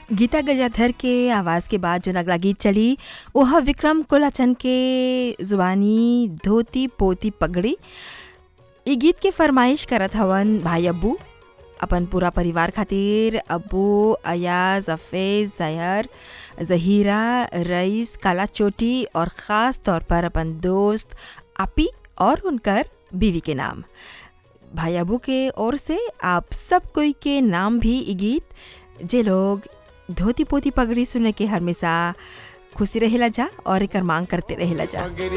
गीता गजाधर के आवाज़ के बाद जो अगला गीत चली वह विक्रम कोलाचन के जुबानी धोती पोती पगड़ी ई गीत के फरमाइश करत हवन भाई अब्बू अपन पूरा परिवार खातिर अब्बू अयाज अफेज जहर जहीरा रईस काला चोटी और ख़ास तौर पर अपन दोस्त आपी और उनकर बीवी के नाम भाई अबू के ओर से आप सब कोई के नाम भी ई गीत जे लोग धोती पोती पगड़ी सुने के हमेशा खुशी रहेला जा और एकर मांग करते रहेला जा